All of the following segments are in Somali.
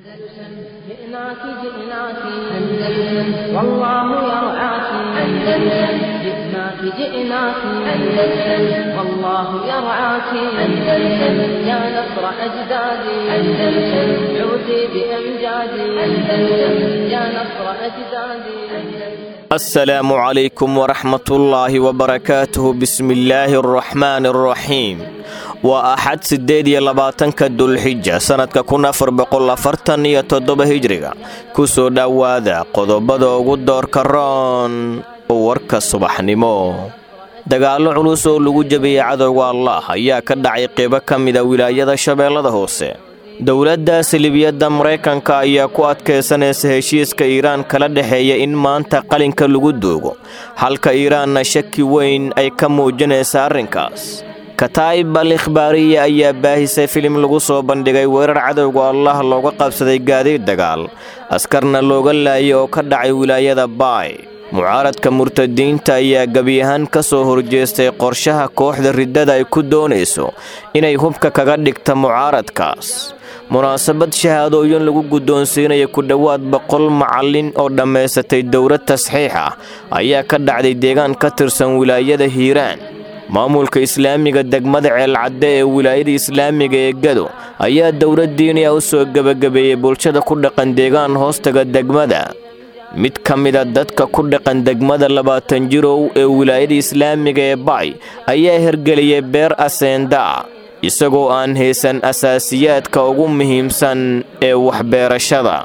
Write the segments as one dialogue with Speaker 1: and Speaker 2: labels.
Speaker 1: جئناك جئناك أندلس والله يرعاك أندلس جئناك جئناك أندلس والله يرعاك أندلس يا نصر أجدادي أندلس عودي بأمجادي أندلس يا نصر أجدادي أندلس
Speaker 2: السلام عليكم ورحمة الله وبركاته بسم الله الرحمن الرحيم waa axad siddeed iyo labaatanka dulxija sannadka kun afar boqol afartan iyo toddoba hijriga ku soo dhowaada qodobada ugu doorka roon warka subaxnimo dagaallo culus oo lagu jabiyey cadowga allah ayaa ka dhacay qeybo ka mida wilaayada shabeellada hoose dowladda silibiyadda maraykanka ayaa ku adkaysanaysa heshiiska iiraan kala dhexeeya in maanta qalinka lagu duugo halka iiraanna shaki weyn ay ka muujinaysa arrinkaas kataa'ib al ikhbaariya ayaa baahisay filim lagu soo bandhigay weerar cadowga allah looga qabsaday gaadiid dagaal askarna looga laayay oo ka dhacay wilaayada baay mucaaradka murtadiinta ayaa gebi ahaan ka soo horjeestay qorshaha kooxda riddada ay ku doonayso inay hubka kaga dhigta mucaaradkaas munaasabad shahaadooyin lagu guddoonsiinaya ku dhowaad boqol macallin oo dhammaysatay dowlad tasxiix ah ayaa ka dhacday deegaan ka tirsan wilaayada hiiraan maamulka islaamiga degmada ceelcadde ee wilaayada islaamiga ee gado ayaa dowlad diiniya u soo gebagabeeyey bulshada ku dhaqan deegaan hoostaga degmada mid ka mida dadka ku dhaqan degmada labaatan jirow ee wilaayada islaamiga ee bacay ayaa hergeliyey beer aseendaa isagoo aan haysan asaasiyaadka ugu muhiimsan ee waxbeerashada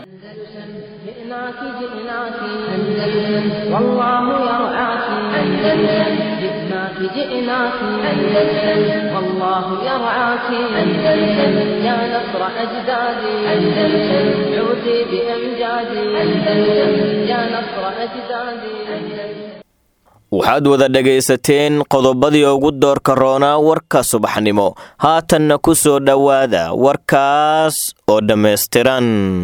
Speaker 1: جئناك جئناك أندلس والله يرعاك أندلس جئناك جئناك أندلس والله يرعاك أندلس يا نصر أجدادي أندلس عودي بأمجادي أندلس يا نصر أجدادي أندلس
Speaker 2: waxaad wada dhegaysateen qodobadii ugu doorka roonaa warka subaxnimo haatanna ku soo dhowaada warkaas oo dhammaystiran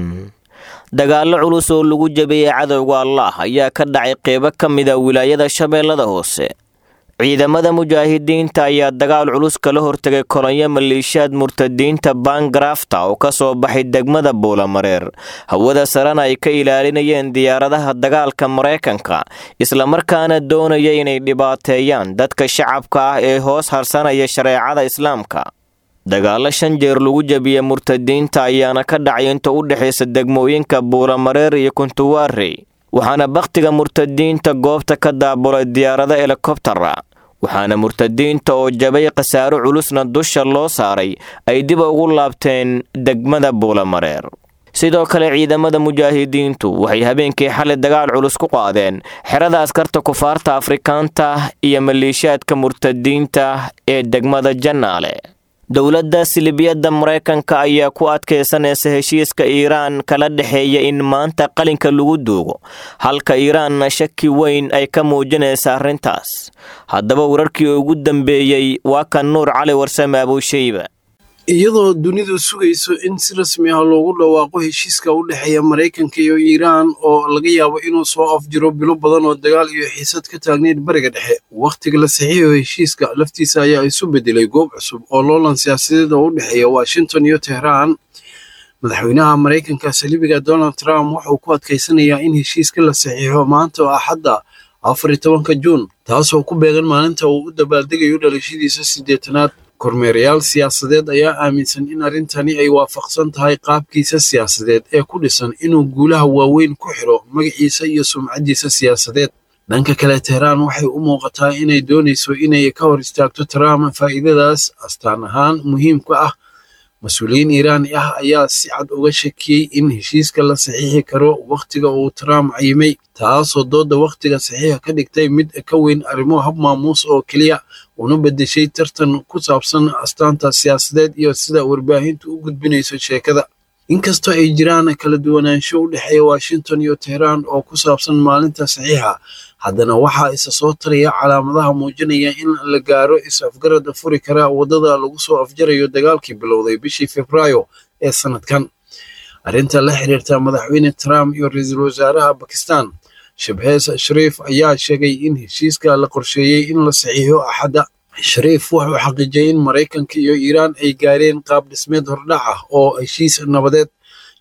Speaker 2: dagaallo culus oo lagu jabiyey cadowga allah ayaa ka dhacay qeybo ka mida wilaayada shabeellada hoose ciidamada mujaahidiinta ayaa dagaal culus kala hortegay kolonyo maleeshiyaad murtadiinta baangarafta oo ka soo baxay degmada buulamareer hawada sarena ay ka ilaalinayeen diyaaradaha dagaalka maraykanka islamarkaana doonaya inay dhibaateeyaan dadka shacabka ah ee hoos harsanaya shareecada islaamka dagaallo shan jeer lagu jabiya murtadiinta ayaana ka dhacay inta u dhexaysa degmooyinka buulamareer iyo kuntuwaarey waxaana bakhtiga murtadiinta goobta ka daabulay diyaarado helikobtara waxaana murtadiinta oo jabay khasaaro culusna dusha loo saaray ay dib ugu laabteen degmada buulamareer sidoo kale ciidamada mujaahidiintu waxay habeenkii xalay dagaal culus ku qaadeen xerada askarta kufaarta afrikaanta iyo maleeshiyaadka murtadiinta ee degmada jannaale dowladda silibiyadda maraykanka ayaa ku adkaysanaysa heshiiska iiraan kala dhexeeya in maanta qalinka lagu duugo halka iiraanna shaki weyn ay ka muujinaysa arrintaas haddaba wararkii ugu dambeeyey waa kan nuur cali warsame abuushayba
Speaker 3: iyadoo dunidu sugayso in si rasmi ah loogu dhawaaqo heshiiska u dhexeeya maraykanka iyo iiraan oo laga yaabo inuu soo afjiro bilo badan oo dagaal iyo xiisad ka taagneyd bariga dhexe wakhtiga la saxiixo heshiiska laftiisa ayaa isu bedelay goob cusub oo loolan siyaasadeed oo u dhexeeya washington iyo tehraan madaxweynaha maraykanka saliibiga donald trump wuxuu ku adkaysanayaa in heshiiska la saxiixo maanta oo axadda afar iyo tobanka juun taasoo ku beegan maalinta uu u dabaaldegayo dhalashadiisa siddeetanaad kormeerayaal siyaasadeed ayaa aaminsan in arrintani ay waafaqsan tahay qaabkiisa siyaasadeed ee ku dhisan inuu guulaha waaweyn ku xiro magaciisa iyo sumcaddiisa siyaasadeed dhanka kale tehraan waxay u muuqataa inay doonayso inay ka hor istaagto trump faa'iidadaas astaan ahaan muhiimka ah mas-uuliyiin iiraani ah ayaa si cad uga shakiyey in heshiiska la saxiixi karo wakhtiga uu trump cayimay taasoo doodda wakhtiga saxiixa ka dhigtay mid ka weyn arrimo hab maamuus oo keliya una beddeshay tartan ku saabsan astaanta siyaasadeed iyo sida warbaahintu u gudbinayso sheekada inkastoo ay jiraan kala duwanaansho u dhexeeya washington iyo tehraan oo ku saabsan maalinta saxiixa haddana waxaa isa soo taraya calaamadaha muujinaya in la gaaro is-afgarada furi kara waddada lagu soo afjarayo dagaalkii bilowday bishii februaayo ee sanadkan arrinta la xiriirta madaxweyne trump iyo ra-iisul wasaaraha bakistan shabhees shariif ayaa sheegay in heshiiska la qorsheeyey in la saxiixo axadda shariif wuxuu xaqiijiyey in maraykanka iyo iiraan ay gaareen qaab dhismeed hordhac ah oo heshiis nabadeed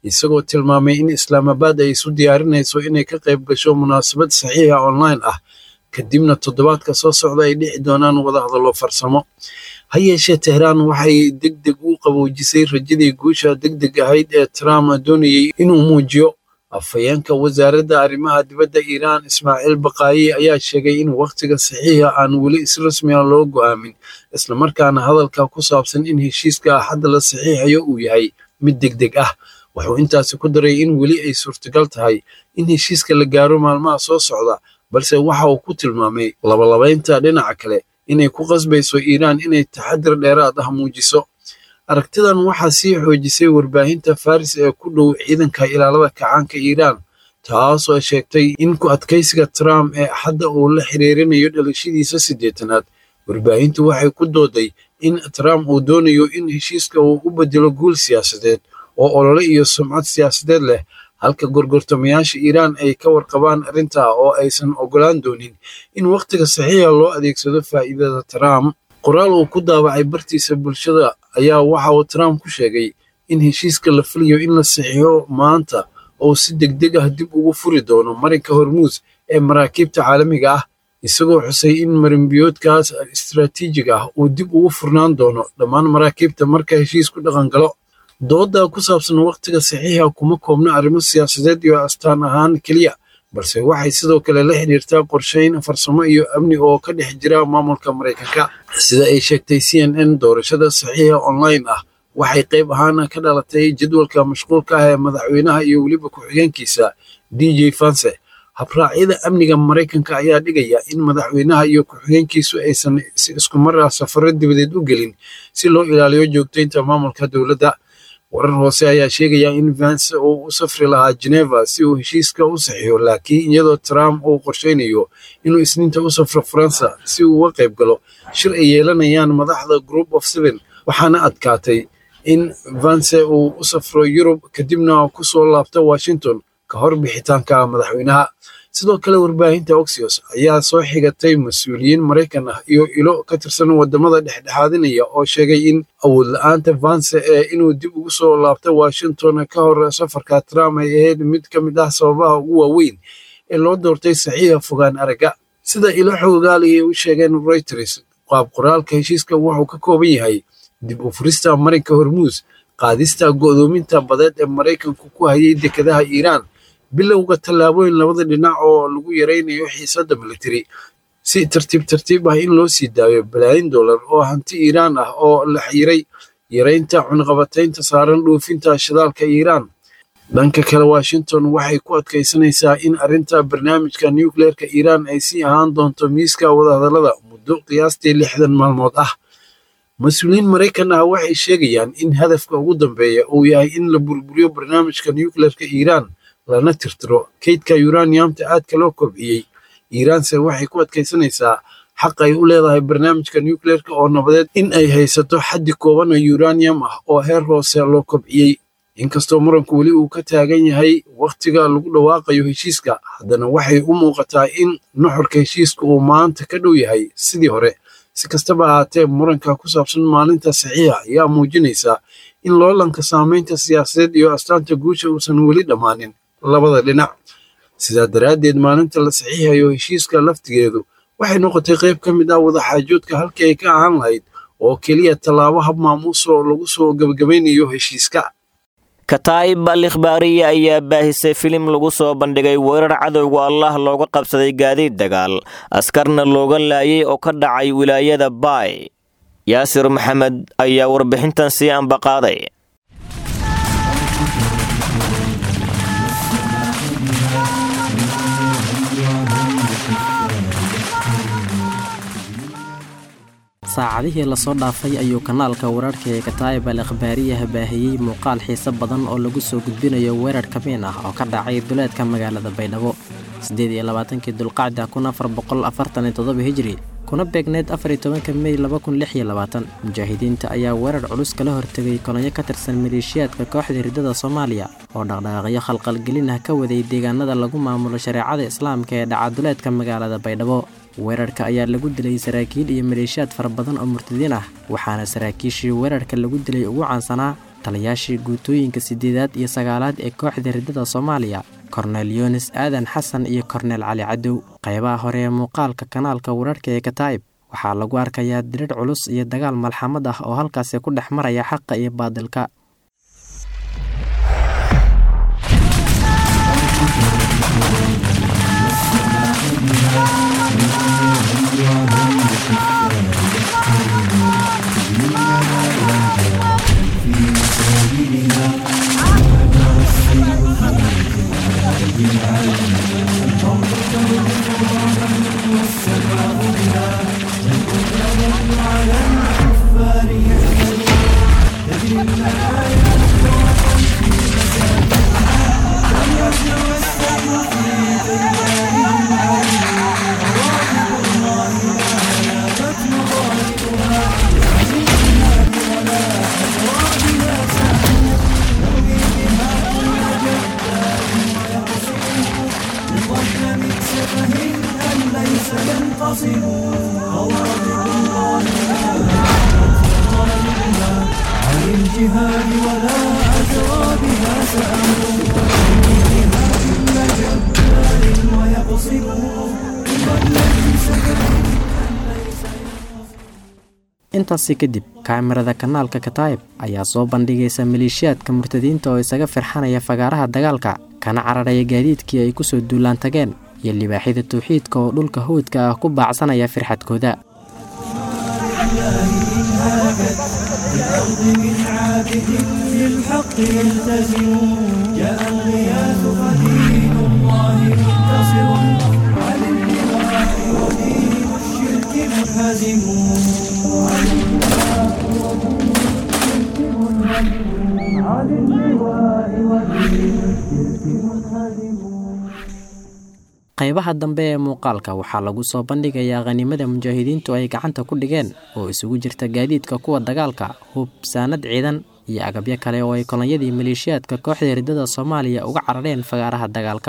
Speaker 3: isagoo tilmaamay in islaamabaad ay isu diyaarinayso inay ka qayb gasho munaasabad saxiixa online ah kadibna toddobaadka soo socda ay dhici doonaan wadahadallo farsamo ha yeeshee tehraan waxay deg deg u qaboojisay rajadii guusha deg deg ahayd ee trump doonayey inuu muujiyo afhayeenka wasaaradda arrimaha dibadda iiraan ismaaciil baqaayi ayaa sheegay in wakhtiga saxiixa aan weli si rasmi ah loo go'aamin islamarkaana hadalka ku saabsan in heshiiska axadda la saxiixayo uu yahay mid deg deg ah wuxuu intaasi ku daray in weli ay suurtagal tahay in heshiiska la gaaro maalmaha soo socda balse waxa uu ku tilmaamay labalabaynta dhinaca kale inay ku qasbayso iiraan inay taxadir dheeraad ah muujiso aragtidan waxaa sii xoojisay warbaahinta faris ee ku dhow ciidanka ilaalada kacaanka iiraan taasoo sheegtay in ku adkaysiga trump ee axadda uu la xiriirinayo dhalashadiisa siddeetanaad warbaahintu waxay ku dooday in trump uu doonayo in heshiiska uu u bedelo guul siyaasadeed oo olole iyo sumcad siyaasadeed leh halka gorgortamayaasha iiraan ay ka warqabaan arrintaa oo aysan oggolaan doonin in wakhtiga saxiixa loo adeegsado faa'iidada trump qoraal uu ku daawacay bartiisa bulshada ayaa waxa uu trump ku sheegay in heshiiska la filayo in la saxiixo maanta oo si degdeg ah dib ugu furi doono marinka hormuus ee maraakiibta caalamiga ah isagoo xusay in marinbiyoodkaas istaraatiijig ah uu dib ugu furnaan doono dhammaan maraakiibta marka heshiisku dhaqan galo dooda ku saabsan wakhtiga saxiixa kuma koobna arrimo siyaasadeed iyo astaan ahaan keliya balse waxay sidoo kale la xidhiirtaa qorshayn farsamo iyo amni oo ka dhex jira maamulka maraykanka sida ay sheegtay c n n doorashada saxiixa online ah waxay qayb ahaan ka dhalatay jadwalka mashquulka ah ee madaxweynaha iyo weliba ku-xigeenkiisa d j fanse habraacyada amniga maraykanka ayaa dhigaya in madaxweynaha iyo ku-xigeenkiisu aysan si isku mar ah safaro dibadeed u gelin si loo ilaaliyo joogtaynta maamulka dowladda warar hoose ayaa sheegaya in vance uu u safri lahaa geneva si uu heshiiska u saxiixo laakiin iyadoo trump uu qorshaynayo inuu isniinta u safro faransa si uu uga qayb galo shir ay yeelanayaan madaxda group of seven waxaana adkaatay in vance uu u safro yurub kadibna ku soo laabto washington ka hor bixitaanka madaxweynaha sidoo kale warbaahinta oxios ayaa soo xigatay mas-uuliyiin maraykan ah iyo ilo ka tirsan wadamada dhexdhexaadinaya oo sheegay in awood la-aanta vance ee inuu dib ugu soo laabto washington ka hor safarka trump ay ahayd mid ka mid ah sababaha ugu waaweyn ee loo doortay saxiixa fogaan aragga sida ilo xoogaali ay u sheegeen reuters qaab qoraalka heshiiska wuxuu ka kooban yahay dib u furista marinka hormuus qaadista go'doominta badeed ee maraykanku ku hayay dekedaha iiraan bilowga tallaabooyin labada dhinac oo lagu yaraynayo xiisadda militari si tartiib tartiib ah in loo sii daayo balaayin dollar oo hanti iiraan ah oo la xiray yaraynta cunqabataynta saaran dhoofinta shidaalka iiraan dhanka kale washington waxay ku adkaysanaysaa in arrinta barnaamijka nucleerka iiraan ay sii ahaan doonto miiska wadahadallada muddo qiyaastii lixdan maalmood ah mas-uuliyiin maraykan ah waxay sheegayaan in hadafka ugu dambeeya uu yahay in la burburiyo barnaamijka nucleerka iiraan lana tirtiro kaydka uraniumta aadka loo kobciyey iiraanse waxay ku adkaysanaysaa xaq ay u leedahay barnaamijka nucleerka oo nabadeed in ay haysato xaddi kooban oo uranium ah oo heer hoose loo kobciyey inkastoo muranku weli uu ka taagan yahay wakhtiga lagu dhawaaqayo heshiiska haddana waxay u muuqataa in nuxurka heshiiska uu maanta ka dhow yahay sidii hore si kastaba ahaatee muranka ku saabsan maalinta saxiixa ayaa muujinaysa in loolanka saamaynta siyaasadeed iyo astaanta guusha uusan weli dhammaanin labada dhinac sidaa daraaddeed maalinta la saxiixayo heshiiska laftigeedu waxay noqotay qayb ka mid ah wadaxaajoodka halkii ay ka ahaan lahayd oo keliya tallaabo hab maamuusoo lagu soo gebagabaynayo heshiiska
Speaker 2: kataa'ib al ikhbaariya ayaa baahisay filim lagu soo bandhigay weerar cadowga allah looga qabsaday gaadiid dagaal askarna looga laayay oo ka dhacay wilaayada baay yaasir maxamed ayaa warbixintan sii ambaqaaday
Speaker 4: saacadihii lasoo dhaafay ayuu kanaalka wararka ee kataa'ib al ikhbaariyaha baahiyey muuqaal xiise badan oo lagu soo gudbinayo weerar kabiin ah oo ka dhacay duleedka magaalada baydhabo siddeed iyo labaatankii dulqacda kun afar boqol afartan iyo toddoba hijri kuna beegneyd afar iyo tobanka mey laba kun lix iyo labaatan mujaahidiinta ayaa weerar culus kala hortegay kolonyo ka tirsan maleeshiyaadka kooxda hirdada soomaaliya oo dhaqdhaqaaqyo khalqalgelin ah ka waday deegaanada lagu maamulo shareecada islaamka ee dhacaduleedka magaalada baydhabo weerarka ayaa lagu dilay saraakiil iyo maleeshiyaad fara badan oo murtadiin ah waxaana saraakiishii weerarka lagu dilay ugu caansanaa taliyaashii guutooyinka siddeedaad iyo sagaalaad ee kooxda riddada soomaaliya kornel yunis aadan xasan iyo kornel cali cadow qaybaha hore ee muuqaalka kanaalka wararhka ee kataa'ib waxaa lagu arkayaa dirir culus iyo dagaal malxamad ah oo halkaasi ku dhex maraya xaqa iyo baadilka intaasi kadib kaamirada kanaalka kataa'ib ayaa soo bandhigaysa maleeshiyaadka murtadiinta oo isaga firxanaya fagaaraha dagaalka kana cararaya gaadiidkii ay kusoo duulaan tageen iyo libaaxyada tawxiidka oo dhulka hawdka ah ku baacsanaya firxadkooda qaybaha dambe ee muuqaalka waxaa lagu soo bandhigayaa khaniimada mujaahidiintu ay gacanta ku dhigeen oo isugu jirta gaadiidka kuwa dagaalka hub saanad ciidan iyo agabyo kale oo ay kolonyadii maleeshiyaadka kooxda riddada soomaaliya uga carareen fagaaraha dagaalka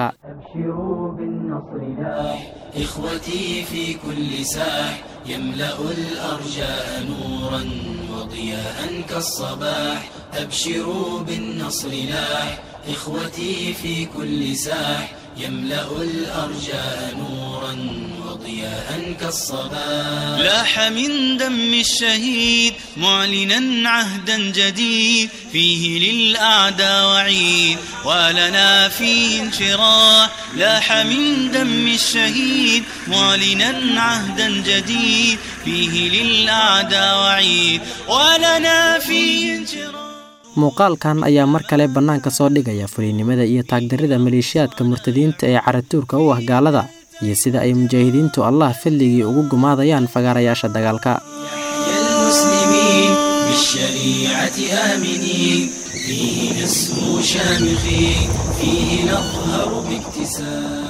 Speaker 5: إخوتي في كل ساح يملأ الأرجاء نورا وضياء كالصباح أبشروا بالنصر لاح إخوتي في كل ساح يملأ الأرجاء نورا وضياء كالصباح لاح من دم الشهيد معلنا عهدا جديد فيه للأعداء وعيد ولنا فيه انشراح لاح من دم الشهيد معلنا عهدا جديد فيه للأعداء وعيد ولنا فيه انشراح
Speaker 4: muuqaalkan ayaa mar kale bannaanka soo dhigaya fuliynimada iyo taagdarrida maleeshiyaadka murtadiinta ee caratuurka u ah gaalada iyo sida ay mujaahidiintu allah fadligii ugu gumaadayaan fagaarayaasha dagaalka
Speaker 5: المسلمين بالشريعة آمنين فيه نسمو شامخين فيه نظهر باكتساب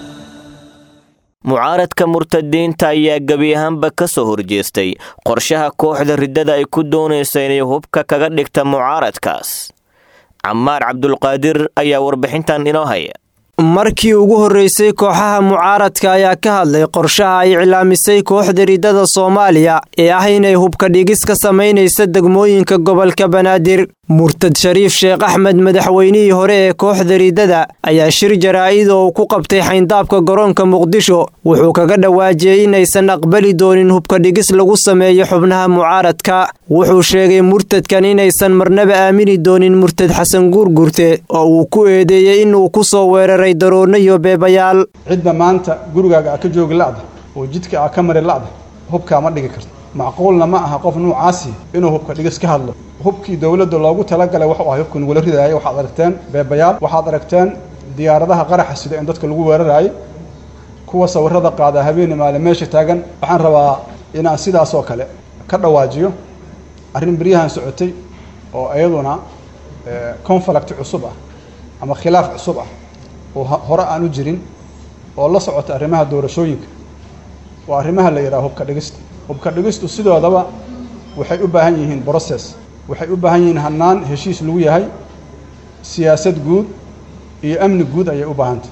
Speaker 2: mucaaradka murtadiinta ayaa gebi ahaanba ka soo horjeestay qorshaha kooxda riddada ay ku doonaysa inay hubka kaga dhigta mucaaradkaas camaar cabdulqaadir ayaa warbixintan inoo haya
Speaker 6: markii ugu horreysay kooxaha mucaaradka ayaa ka hadlay qorshaha ay iclaamisay kooxda riddada soomaaliya ee ah inay hubka dhigis ka samaynaysa degmooyinka gobolka banaadir murtad shariif sheekh axmed madaxweynihii hore ee kooxda riddada ayaa shir jaraa'id oo uu ku qabtay xayndaabka garoonka muqdisho wuxuu kaga dhawaajiyey inaysan aqbali doonin hubka dhigis lagu sameeyo xubnaha mucaaradka wuxuu sheegay murtadkan inaysan marnaba aamini doonin murtad xasan guurgurte oo uu ku eedeeyey inuu ku soo weeraray daroonno iyo beebayaal
Speaker 7: cidda maanta gurigaaga a ka joogi la'da oo jidka a ka mari la'da hubkaa ma dhigi karto macquulna ma aha qof nuucaasi inuu hubka dhigis ka hadlo hubkii dowladda loogu talagalay wuxuu ahay hubka nagula ridaayay waxaad aragteen beebayaal waxaad aragteen diyaaradaha qaraxa sida in dadka lagu weeraraayay kuwa sawirada qaada habeeni maale meesha taagan waxaan rabaa inaan sidaas oo kale ka dhawaajiyo arrin beryahan socotay oo iyaduna conflict cusub ah ama khilaaf cusub ah oo hore aan u jirin oo la socota arrimaha doorashooyinka waa arrimaha la yidhaha hubka dhigista hubka dhigistu sidoodaba waxay u baahan yihiin brocess waxay u baahan yihiin hannaan heshiis lagu yahay siyaasad guud iyo amni guud ayay u baahantay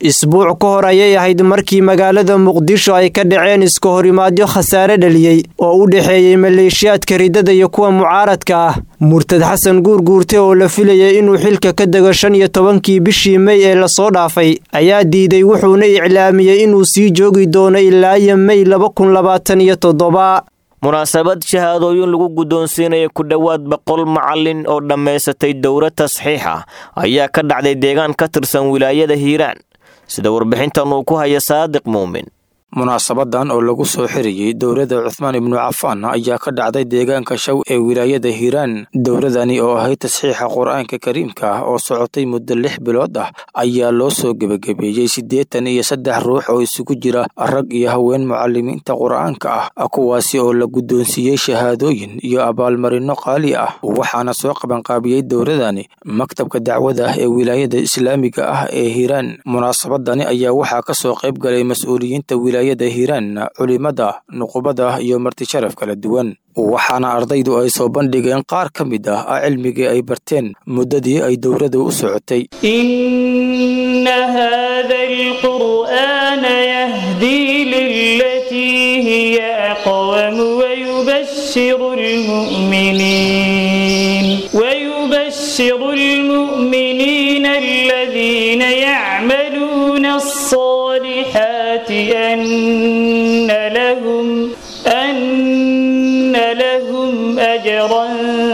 Speaker 6: isbuuc ka hor ayay ahayd markii magaalada muqdisho ay ka dhaceen iska horimaadyo khasaare dhaliyey oo u dhexeeyey maleeshiyaadka riddada iyo kuwa mucaaradka ah murtad xasan guurguurte oo la filayay inuu xilka ka dego shan iyo tobankii bishii mey ee lasoo dhaafay ayaa diiday wuxuuna iclaamiyey inuu sii joogi doono ilaa iyo mey laba kun labaatan iyo toddoba
Speaker 2: munaasabad shahaadooyin lagu guddoonsiinaya ku dhowaad boqol macallin oo dhammaysatay dowro tasxiix ah ayaa ka dhacday deegaan ka tirsan wilaayada hiiraan sida warbixintan uu ku haya saadiq muumin
Speaker 8: munaasabadan oo lagu soo xiriyey dowladda cuhmaan ibnu cafaan ayaa ka dhacday deegaanka shaw ee wilaayada hiiraan dowladani oo ahayd tasxiixa qur-aanka kariimka ah oo socotay muddo lix bilood ah ayaa loo soo gebagabeeyey siddeetan iyo saddex ruux oo isugu jira rag iyo haween mucalimiinta qur-aanka ah kuwaasi oo la guddoonsiiyey shahaadooyin iyo abaalmarinno qaali ah waxaana soo qabanqaabiyey dowladani maktabka dacwada ah ee wilaayada islaamiga ah ee hiiraan munaasabadani ayaa waxaa ka soo qayb galay mas-uuliyiinta wilaayada hiiraan culimada nuqubada iyo marti sharaf kala duwan waxaana ardaydu ay soo bandhigeen qaar ka mid ah cilmigii ay barteen muddadii ay dowladda u socotay
Speaker 9: إن هذا القرآن يهدي للتي هي أقوم ويبشر المؤمنين ويبشر المؤمنين الذين يعملون الصالحات أن لهم أن لهم أجرا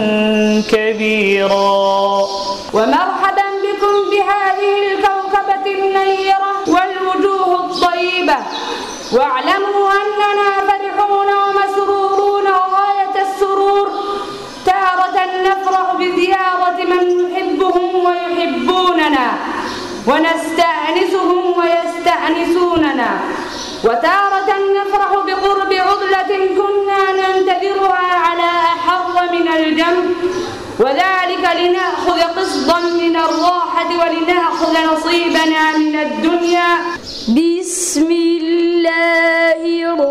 Speaker 9: كبيرا
Speaker 10: ومرحبا بكم بهذه الكوكبة النيرة والوجوه الطيبة واعلموا أننا فرحون ومسرورون غاية السرور تارة نفرح بزيارة من نحبهم ويحبوننا ونستأنسهم ويستأنسوننا وتارة نفرح بقرب عضلة كنا ننتظرها على أحر من الجنب وذلك لنأخذ قسطا من الراحة ولنأخذ نصيبنا من الدنيا
Speaker 11: بسم الله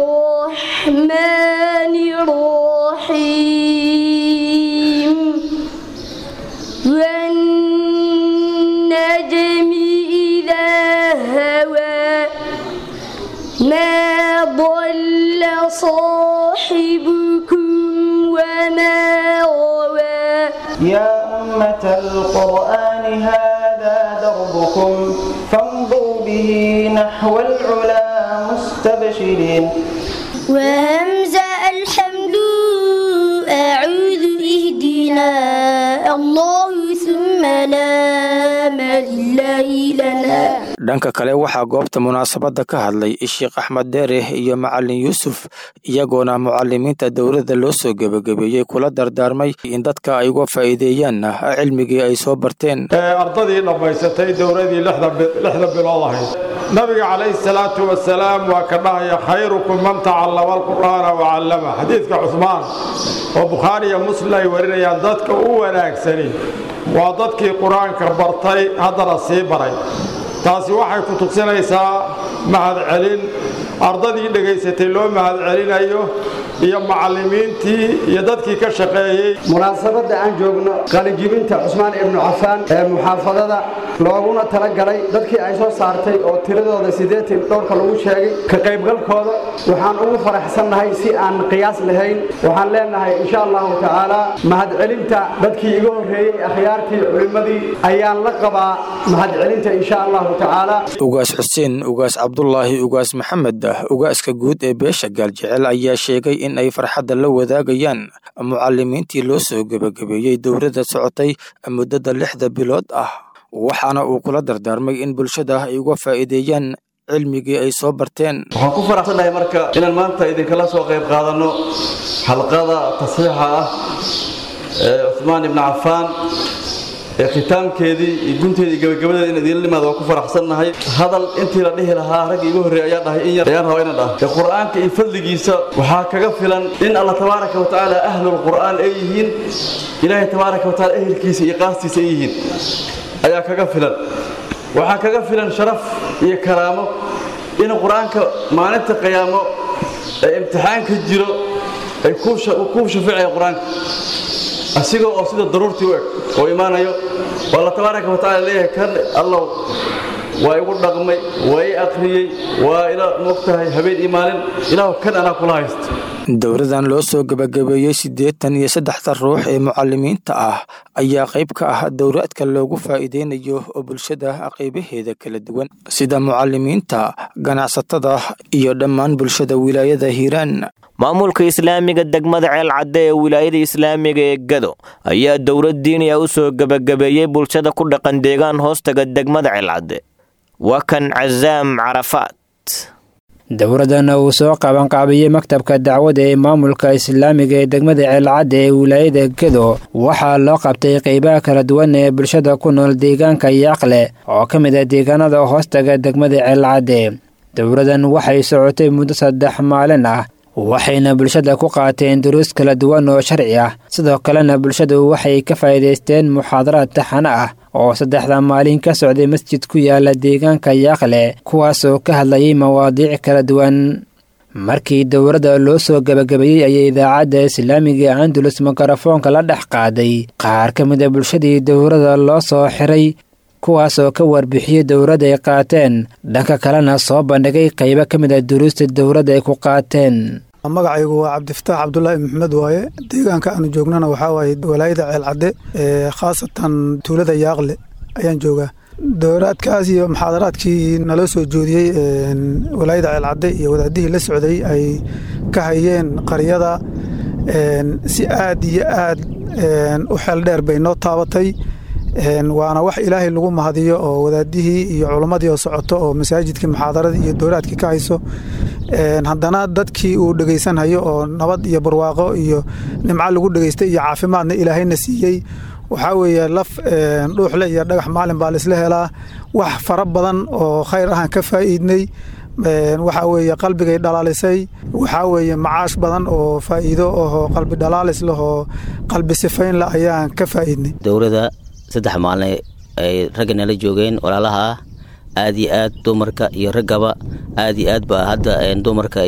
Speaker 11: الرحمن الرحيم والنجم إذا هوى ما ضل صاحبكم وما غوى
Speaker 9: يا أمة القرآن هذا دربكم فامضوا به نحو العلا مستبشرين
Speaker 11: وهمزة الحمد أعوذ اهدنا الله ثم لا لله لنا
Speaker 8: dhanka kale waxaa goobta munaasabadda ka hadlay sheekh axmed deere iyo macalin yuusuf iyagoona mucalimiinta dowladda loo soo gebagabeeyey kula dardaarmay in dadka ay uga faa'iideeyaan cilmigii ay soo barteen
Speaker 12: ardadii dhammaysatay dowladii lixda bilood ahayd nabiga calayhi salaatu wasalaam waa ka dhahaya khayrukum man tacallama alqur'aana wacallama xadiidka cuhmaan oo bukhaari iyo muslim ay warinayaan dadka u wanaagsani waa dadkii qur-aanka bartay haddana sii baray taasi waxay ku tusinaysaa mahadcelin ardadii dhegaysatay loo mahadcelinayo iyo macallimiintii iyo dadkii ka shaqeeyey
Speaker 13: munaasabadda aan joogno qalijibinta cusmaan ibnu cafaan ee muxaafadada looguna talagalay dadkii ay soo saartay oo tiradooda siddeetan dhowrka lagu sheegay ka qaybgalkooda waxaan ugu faraxsannahay si aan qiyaas lahayn waxaan leenahay insha allahu tacaala mahadcelinta dadkii iga horreeyey akhyaartii culimmadii ayaan la qabaa mahadcelinta insha allahu tacaala
Speaker 8: ugaas xuseen ugaas cabdulaahi ugaas maxamed ugaaska guud ee beesha gaaljecel ayaa sheegay in ay farxadda la wadaagayaan mucalimiintii loo soo gebagabeeyey dowladda socotay muddada lixda bilood ah waxaana uu kula dardaarmay in bulshada ay uga faa'iideeyaan cilmigii ay soo barteen
Speaker 14: waxaan ku faraxsannahay marka inaan maanta idinkala soo qayb qaadanno xalqada tasxiixa ah ee cuhmaan ibni cafaan ee khitaamkeedii iyo gunteedii gabagabadeeda in idiinla limaada waa ku faraxsannahay hadal intii la dhihi lahaa ragga igu horreey ayaa dhahay in yar ayaan rabaa inaan dhah ee qur'aanka iyo fadligiisa waxaa kaga filan in allah tabaaraka wa tacaala ahlul qur'aan ay yihiin ilaahay tabaaraka wa tacaala ehelkiisa iyo qaastiisa ay yihiin ayaa kaga filan waxaa kaga filan sharaf iyo karaamo in qur-aanka maalinta qiyaamo ee imtixaanka jiro ay kuu shafiicaya qur-aanka asiga oo sida daruurtii u eg oo imaanayo waa alla tabaaraka wa tacala leeyahay kan allow waa igu dhaqmay waa i akhriyey waa ila mogtahay habeen iyo maalin ilaahu kan anaa kula haysta
Speaker 8: dowladan loo soo gebagabeeyey siddeetan iyo saddexda ruux ee mucalimiinta ah ayaa qayb ka ah dowlaadka loogu faa'iideynayo oo bulshada qaybaheeda kala duwan sida mucalimiinta ganacsatada iyo dhammaan bulshada wilaayada hiiraan
Speaker 2: maamulka islaamiga degmada ceelcadde ee wilaayada islaamiga ee gado ayaa dowlad diini ah u soo gebagabeeyey bulshada ku dhaqan deegaan hoostaga degmada ceelcadde waa kan casaam carafaad
Speaker 15: dowladdan uu soo qabanqaabiyey maktabka dacwada ee maamulka islaamiga ee degmada ceelcadda ee wilaayada gedo waxaa loo qabtay qeybaha kala duwan ee bulshada ku nool deegaanka yaaqle oo ka mid ah deegaanada hoostaga degmada ceelcadde dowladdan waxay socotay muddo saddex maalin ah waxayna bulshada ku qaateen duruus kala duwan oo sharci ah sidoo kalena bulshadu waxay ka faa'iidaysteen muxaadaraad taxano ah oo saddexda maalin ka socday masjid ku yaala deegaanka yaaqle kuwaasoo ka hadlayay mawaadiic kala duwan markii dowladda loo soo gebagabeeyey ayay idaacadda islaamiga andalus mikrofoonka la dhex qaaday qaar ka mid a bulshadii dowladda loo soo xiray kuwaasoo ka warbixiyey dowladda ay qaateen dhanka kalena soo bandhigay qaybo ka mid a duruusta dowladda ay ku qaateen
Speaker 16: magacaygu waa cabdifataax cabdulaahi maxmed waaye deegaanka aanu joognana waxaa waaye walaayada ceelcadde khaasatan tuulada yaaqle ayaan joogaa dowraadkaas iyo muxaadaraadkii naloo soo joodiyey walaayada ceelcadde iyo wadaadihii la socday ay ka hayeen qaryada si aad iyo aad u xeel dheer bay noo taabatay waana wax ilaahay lagu mahadiyo oo wadaadihii iyo culammadii oo socoto oo masaajidkii muxaadaradii iyo dowlaadkii ka hayso haddana dadkii uu dhegaysanhayo oo nabad iyo barwaaqo iyo nimco lagu dhegaystay iyo caafimaadna ilaahayna siiyey waxaa weeye laf dhuuxle iyo dhagax maalin baa laisla helaa wax fara badan oo khayr ahaan ka faa'iidnay waxaa weeye qalbigay dhalaalisay waxaa weeye macaash badan oo faa'iido oo qalbi dhalaalis leh oo qalbi sifayn leh ayaan ka faa'iidnay
Speaker 17: dowladda saddex maalin ay ragga nala joogeen walaalaha ah aad iyo aad dumarka iyo raggaba aad iyo aad ba hadda dumarka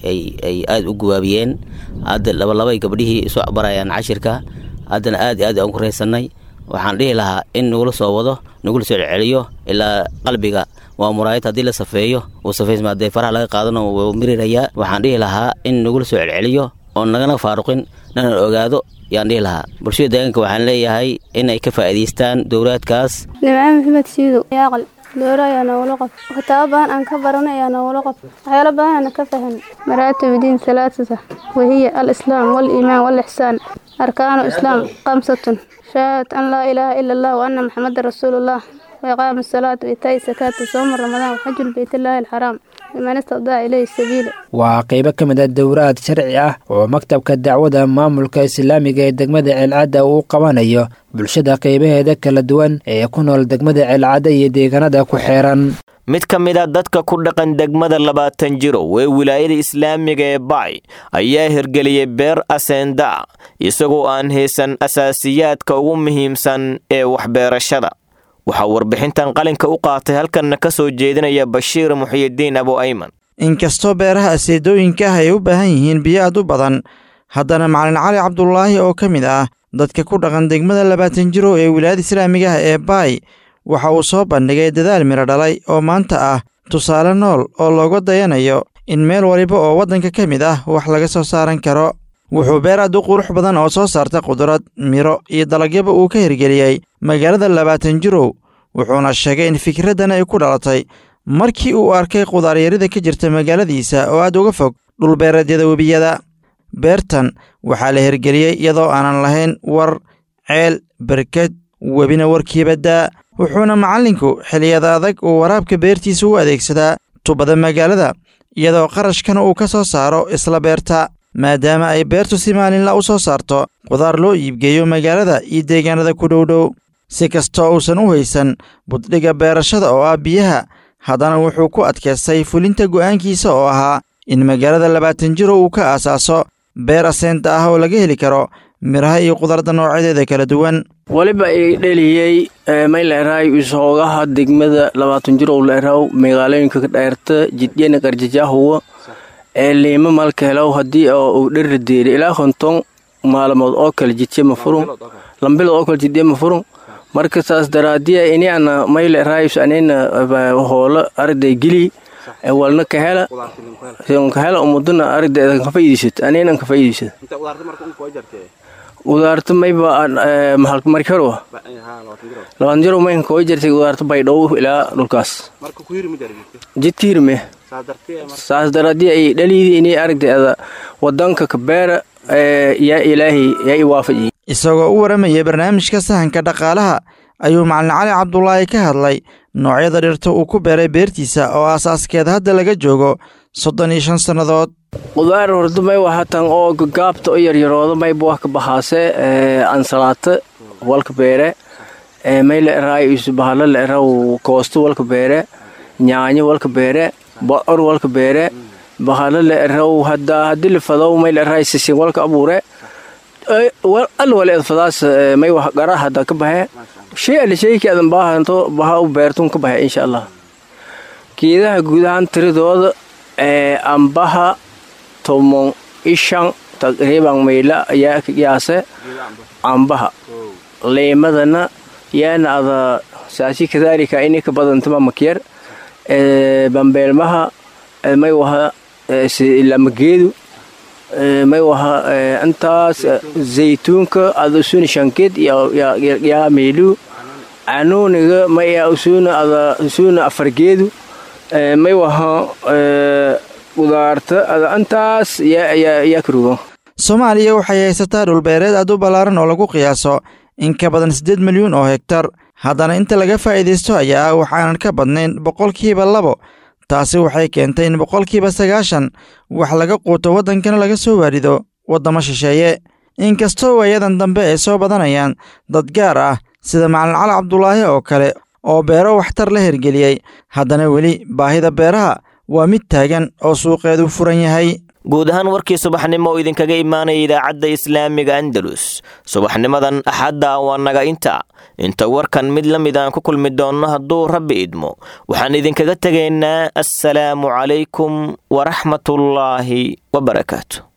Speaker 17: ay aad u guwaabiyeen hadda labalabay gabdhihii isu barayaan cashirka haddana aad iyo aad aan ku raysanay waxaan dhihi lahaa in nagula soo wado nagula soo celceliyo ilaa qalbiga waa muraayad haddii la safeeyo uu safaysma haddee faraha laga qaadano wuu mirirayaa waxaan dhihi lahaa in nagula soo celceliyo oon nagana faaruqin nana ogaado yaan dhihi lahaa bulshada deegaanka waxaan leeyahay in ay ka faa'iidaystaan dowlaadkaas
Speaker 18: nimco maxamed siidow yaaqal dooro ayaa noogula qof kitaabo badan aan ka baranay ayaa noogula qof waxyaalo badan aana ka fahan maraatib diin salaasata wahiya alislaam waliimaan walixsaan arkaanu islaam kamsatun shahaadat an laa ilaaha ila allah wa anna maxamada rasuulullah وإقام الصلاة وإيتاء الزكاة وصوم رمضان وحج البيت الله الحرام لمن استطاع إليه السبيل
Speaker 15: waa qaybo ka mid a dowraad sharci ah oo maktabka dacwada maamulka islaamiga ee degmada ceelcadda uu qabanayo bulshada qaybaheeda kala duwan ee ku nool degmada ceelcadda iyo deegaanada ku xeeran
Speaker 2: mid ka mid a dadka ku dhaqan degmada labaatan jirow ee wilaayada islaamiga ee baay ayaa hirgeliyey beer aseenda isagoo aan haysan asaasiyaadka ugu muhiimsan ee waxbeerashada waxaa warbixintan qalinka u qaatay halkanna ka soo jeedinaya bashiir muxiyidiin abu ayman
Speaker 19: inkastoo beeraha aseedooyinka ah ay u baahan yihiin biyo aad u badan haddana macalin cali cabdulaahi oo ka mid ah dadka ku dhaqan degmada labaatan jiro ee wilaayada islaamiga ah ee baay waxa uu soo bandhigay dadaal midho dhalay oo maanta ah tusaale nool oo looga dayanayo in meel waliba oo waddanka ka mid ah wax laga soo saaran karo wuxuu beer aad u qurux badan oo soo saarta qudrad midho iyo dalagyaba uu ka hirgeliyey magaalada labaatan jirow wuxuuna sheegay in fikraddan ay ku dhalatay markii uu arkay qudaaryarida ka jirta magaaladiisa oo aad uga fog dhulbeereedyada webiyada beertan waxaa la hirgeliyey iyadoo aanan lahayn war ceel berked webina warkiiba daa wuxuuna macallinku xiliyada adag uu waraabka beertiisa u adeegsadaa tubada magaalada iyadoo qarashkana uu ka soo saaro isla beerta maadaama ay beertu si maalinla u soo saarto qudaar loo iibgeeyo magaalada iyo deegaanada ku dhowdhow si kastoo uusan u haysan buddhiga beerashada oo ah biyaha haddana wuxuu ku adkaystay fulinta go'aankiisa oo ahaa in magaalada labaatan jiro uu ka aasaaso beer aseenta ah oo laga heli karo midhaha iyo qudarda noocyadeeda kala duwan
Speaker 20: weliba i dheliyey mayleeraay isoogaha degmada labaatan jirow leeraw magaalooyinka ka dheerta jidyana qarjajaahuwa ee liima malkeelow haddii uu dheri deeri ilaa konton maalmood oo kale jidye ma furun lambilood oo kale jidye ma furun marka saas daraadiya ini ana mayle raayus anina hoolo arday geli walna ka hela ka hela umudana ardayda ka faa'iideysat anina ka faa'iideysat udaarta mayba markaro labaatan jiro mayn koo jirtay udaarta baydhow ilaa dhulkaas jidka hirme saas daraadii ay dhaliidii inay aragtayda wadanka kabeera yaa ilaahay yaa i waafajiye
Speaker 19: isagoo u waramayay barnaamijka sahanka dhaqaalaha ayuu macalin cali cabdulaahi ka hadlay noocyada dhirta uu ku beeray beertiisa oo asaaskeed hadda laga joogo soddon iyo shan sannadood
Speaker 20: qudaar horda may wahatan oo gagaabta oo yaryarooda mayba wax ka bahaase ansalaata walka beere may la eraay isu bahalo la eraw koosto walka beere nyaanyo walka beere bocor walka beere bahalo la eraw hadda hadii la fadow may la eraay sisin walka abuure al wale fadaas may wax gara hadda ka bahe shay alle shayki adan baahanto baha u beertun ka bahe insha allah geedaha guudahaan tiradooda ambaha tomon ishan taqriiban mayla ayaa ka qiyaase ambaha leemadana yaana ada saasi kadaalika ini ka badantama makyar bambeelmaha may waha lamageedu may waha intaas zaytuunka ada usuna shankeed yaa meelu canuuniga maya usuna ada usuna afargeedu may waha udaarta ada intaas yaa karugo
Speaker 19: soomaaliya waxay haysataa dhulbeereed aad u ballaaran oo lagu qiyaaso in ka badan siddeed milyuun oo hegtar haddana inta laga faa'iidaysto ayaa ah waxaanan ka badnayn boqolkiiba labo taasi waxay keentay in boqolkiiba sagaashan wax laga quuto waddankana laga soo waarido waddamo shisheeye inkastoo waayadan dambe ay soo badanayaan dad gaar ah sida macalin cali cabdulaahi oo kale oo beero waxtar la hirgeliyey haddana weli baahida beeraha waa mid taagan oo suuqeedu furan yahay
Speaker 2: guud ahaan warkii subaxnimo oo idinkaga imaanaya idaacadda islaamiga andalus subaxnimadan axadda waa naga inta inta warkan mid la mid aan ku kulmi doonno hadduu rabbi idmo waxaan idinkaga tegaynaa assalaamu calaykum waraxmatullaahi wabarakaatu